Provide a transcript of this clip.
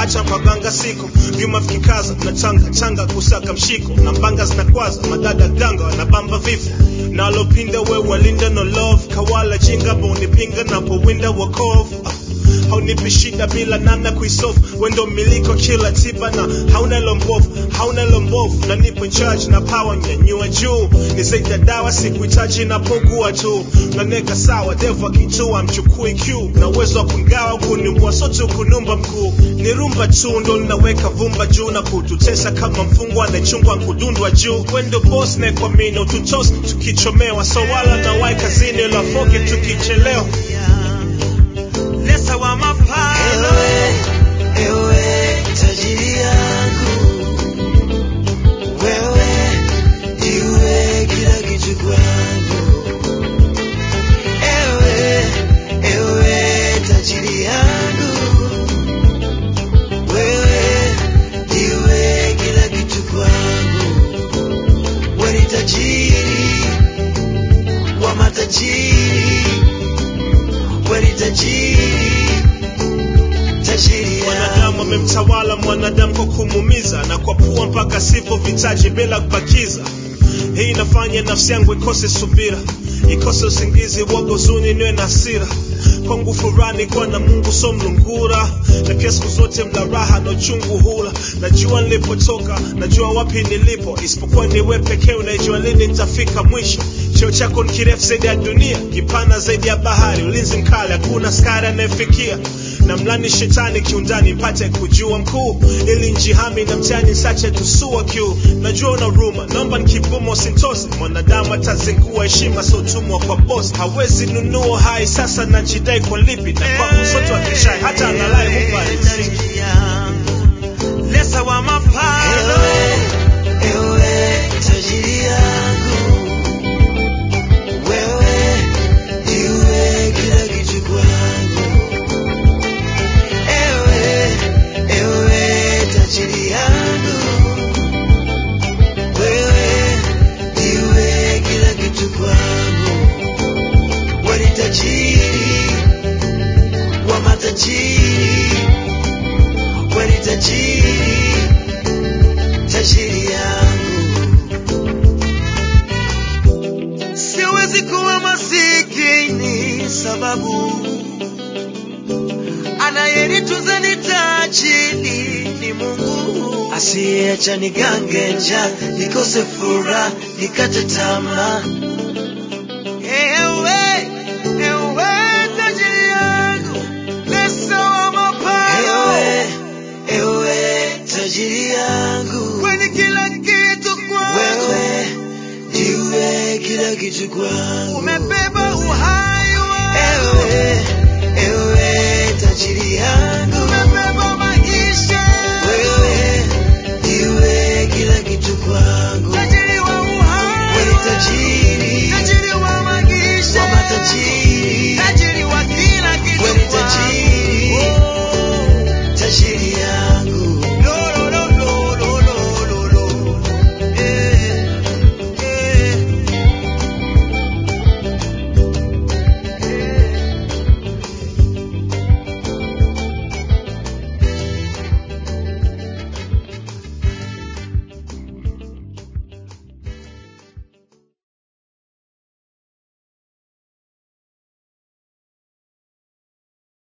acha kwa ganga siko vyuma vikikaza na changa changa kusaka mshiko na mbanga zinakwaza madada ganga wanabamba vifo nalopinda we walinda no love kawala jinga bonipinga napowinda wakovu Ah, haunipi shida bila namna kuisolve wendo miliko kila tiba na hauna lombovu hauna lombovu na nipo in charge na power nyanyua juu ni zaidi ya dawa sikuhitaji napogua tu naneka sawa devu akitua mchukui q na uwezo wa kungawa kunimbua sote kunumba mkuu ni rumba tu ndo linaweka vumba juu na kututesa kama mfungwa anayechungwa nkudundwa juu wendo boss naekwamini ututos tukichomewa so wala na wai kazini lafoke tukichelewa lesa wa mapalo Ewe, ewe tajiri yangu, wewe ndiwe kila kitu kwangu. Ewe, ewe tajiri yangu, wewe ndiwe kila kitu kwangu. Wewe ni tajiri wa matajiri, wewe ni tajiri, tajiri mwanadamu yangu. amemtawala mwanadamu kwa kumumiza na kwa pua mpaka sipo vitaji bila kubakiza hii inafanya nafsi yangu ikose subira ikose usingizi woga uzuni niwe na hasira kwangu furani kuwa na mungu so mlungura na pia siku zote mla raha na uchungu hula najua nilipotoka najua wapi nilipo isipokuwa niwe pekee unajua lini nitafika mwisho cheo chako ni kirefu zaidi ya dunia kipana zaidi ya bahari ulinzi mkali hakuna skari anayefikia na mlani shetani kiundani mpate kujua mkuu ili njihami na mtani sache tusua kiu najua una ruma naomba nikibumo sintose mwanadamu atazingua heshima sotumwa kwa boss hawezi nunua hai sasa najidai kwa lipi na kwa msoto wa kishai hata analai hupa riziki lesa wa mapalo Ewe, ewe tajiri yangu, wewe ndiwe kila kitu kwangu. Ewe, ewe tajiri yangu, wewe ndiwe kila kitu kwangu. Wewe ni tajiri wa matajiri, wewe ni tajiri, tajiri yangu. Siwezi kuwa masikini sababu anayenitunza ni tajiri ni Mungu asiyeacha nigange njaa nikose furaha nikate tamaa